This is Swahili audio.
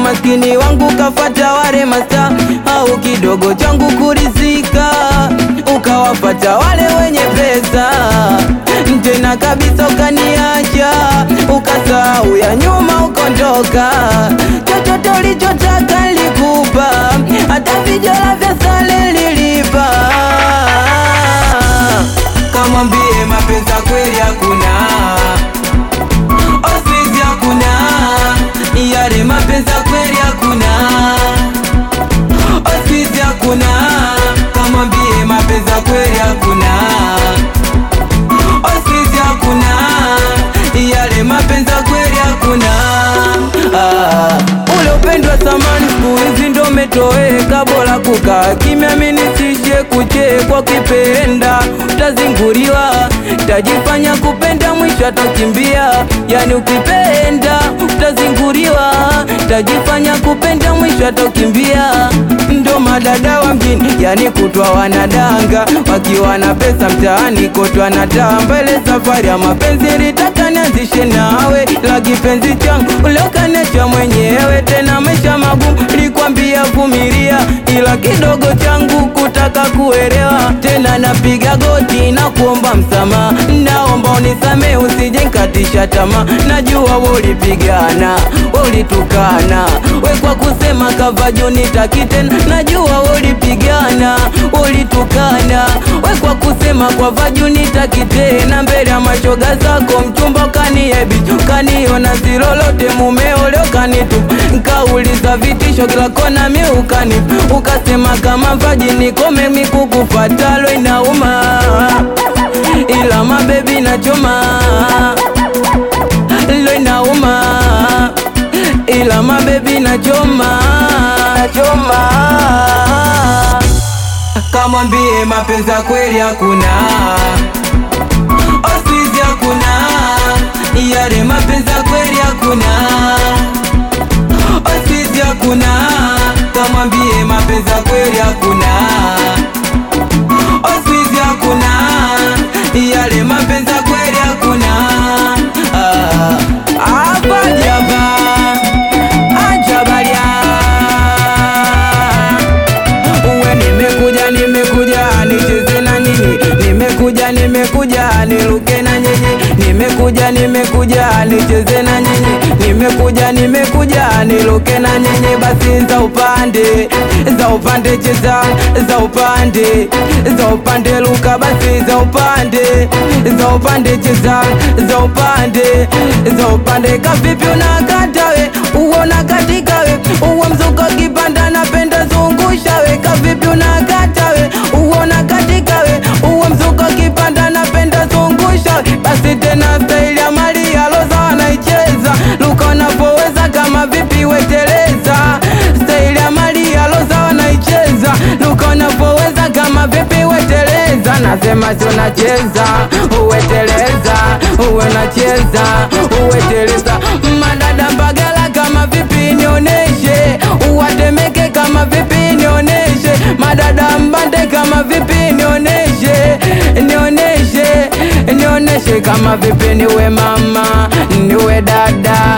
umaskini wangu kafata wale masta au kidogo changu kurizika ukawafata wale wenye pesa tena kabisa ukaniacha ukasahau ya nyuma ukondoka chochote ulichotaka likupa hata vijora vya sale lilipa kamwambie mapenzi ya kweli hakuna ofisi hakuna yale mapenzi ya kweli hakuna ofisi hakuna kamwambie mapenzi ya kweli hakuna ofisi hakuna yale mapenzi ya kweli hakuna ah. ule upendo wa samani siku hizi ndo umetoweka bora kukaa kimya mimi nisije kuchekwa ukipenda utazinguriwa tajifanya kupenda mwisho atakimbia yani ukipenda utazinguriwa tajifanya kupenda mwisho atakimbia ndo madada wa mjini yani kutwa wanadanga wakiwa na pesa mtaani kotwa na tamba ile safari ya mapenzi litaka nianzishe nawe la kipenzi changu uliokanecha mwenyewe tena maisha magumu likwambia vumilia ila kidogo changu kutaka kuelewa tena napiga goti na kuomba msamaha naomba unisame usije nkatisha tamaa najua ulipigana ulitukana we kwa kusema kavajoni takitena najua ulipigana ulitukana we kwa kusema kwa vajuni takitena mbele ya mashoga zako mchumba kaniebicho kaniona silolote mumeo leo kanitu nkauliza vitisho kila kona miukani ukasema kama vaji nikome mikukufatalo inauma ila mabebi nachoma lo inauma ila mabebi nachoma nachoma kamwambie mapenzi ya kweli hakuna ofisi hakuna yale mapenzi ya kweli hakuna ofisi hakuna kamwambie mapenzi ya kweli hakuna ofisi hakuna yale mapenzi ya kweli hakuna Ah, hapa jaba ajabalia uwe nimekuja nimekuja nicheze na nyinyi nimekuja nimekuja niruke na nyinyi nimekuja nimekuja nicheze na nyinyi nimekuja nimekuja niruke na nyinyi basi za upande za upande cheza za upande za upande luka basi za upande za upande cheza za upande za upande kavipi unakata we uona katika we uwe mzuka kipanda napenda zungusha we kavipi unakata we uona katika we uwe mzuka kipanda napenda zungusha we basi tena staili ya Maria Roza wanaicheza luka unapoweza kama vipi weteleza staili ya Maria Roza wanaicheza luka unapoweza kama vipi weteleza nasema si unacheza uweteleza uwe nacheza uweteleza madada mbagala kama vipi nioneshe uwatemeke kama vipi nioneshe madada mbande kama vipi nioneshe nioneshe nioneshe kama vipi niwe mama niwe dada